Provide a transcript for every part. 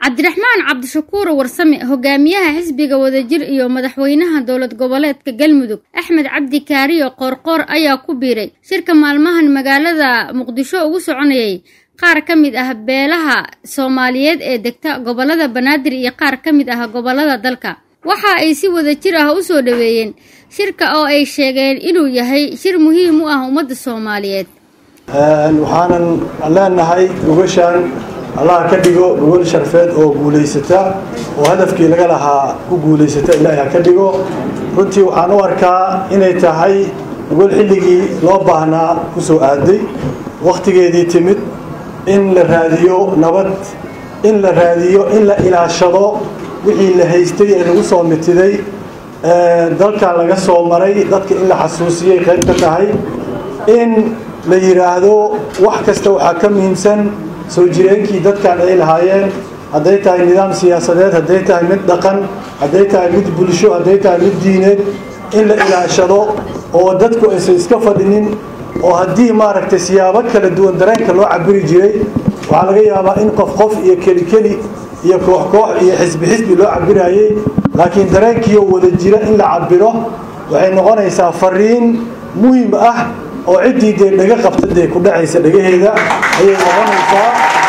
cabdiraxmaan cabdishakuur warsame hogaamiyaha xisbiga wadajir iyo madaxweynaha dowlad goboleedka galmudug axmed cabdi kaariyo qoorqoor ayaa ku biiray shirka maalmahan magaalada muqdisho ugu soconayay qaar ka mid ah beelaha soomaaliyeed ee degta gobolada banaadir iyo qaar ka mid ah gobolada dalka waxa ay si wadajir ah u soo dhoweeyeen shirka oo ay sheegeen inuu yahay shir muhiim u ah ummadda soomaaliyeed waxaanan leenahay gogashaan allah ka dhigo gogol sharfeed oo guulaysata oo hadafkii laga lahaa ku guulaysata ilaahi ha ka dhigo runtii waxaan u arkaa inay tahay gogol xilligii loo baahnaa ku soo aaday wakhtigeedii timid in la raadiyo nabad in la raadiyo in la ilaashado wixii la haystay ee lagu soo mitiday dalka laga soo maray dadka in la xasuusiyay qayb ka tahay in la yidhaahdo wax kasta waxaa ka muhiimsan soo jireenkii dadkan ay lahaayeen hadday tahay nidaam siyaasadeed hadday tahay mid dhaqan hadday tahay mid bulsho hadday tahay mid diineed in la ilaashado oo dadku aysan iska fadhinin oo haddii maaragtay siyaabo kala duwan dareenka loo cabiri jiray waxaa laga yaabaa in qof qof iyo keli keli iyo koox koox iyo xisbi xisbi loo cabirayay laakiin dareenkiioo wada jira in la cabiro waxay noqonaysaa fariin muhim ah oo ciddii dee dhaga qabta dee ku dhacaysa dhagaheeda ayay noqonaysaa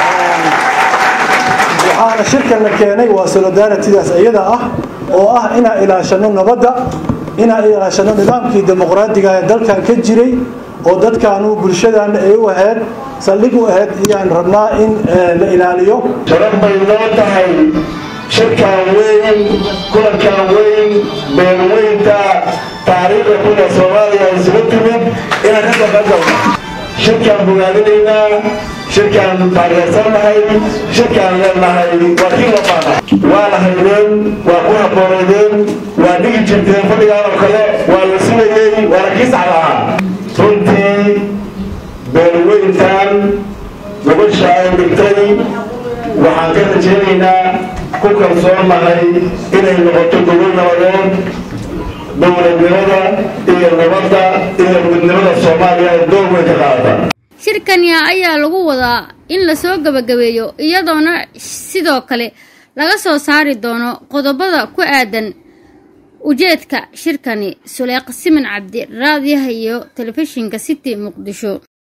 waxaana shirkan la keenay waa solidaritidaas iyada ah oo ah inaan ilaashano nabadda inaan ilaashano nidaamkii dimuqraadiga ee dalkan ka jiray oo dadkaanu bulshadaana ay u ahayd saldhig u ahayd ayaan rabnaa in la ilaaliyo sharaf bay noo tahay shirkan weyn kulankan weyn beelweynta taariikhda kuna soomaaliya isugu timid inaan ka shaqagalno shirkaan bogaadinaynaa shirkaan taageersannahay shirkaan leenahay waa kii lamaana waa la haydeen waa ku habboonaydeen waa dhigi jirteen fadhigaan oo kale waa la sugayey waana kii saxda ahaa runtii beelweyntan gobasha ay dhigtay waxaan ka rajaynaynaa ku kalsoonnahay inay noqoto gobol nabadeed dowladnimada iyo nabadda iyo midnimada soomaaliya ee door weyn ka qaadata shirkani ayaa lagu wadaa in lasoo gebagabeeyo iyadoona sidoo kale laga soo saari doono qodobada ku aadan ujeedka shirkani suleeq siman cabdi raadiyaha iyo telefishinka city muqdisho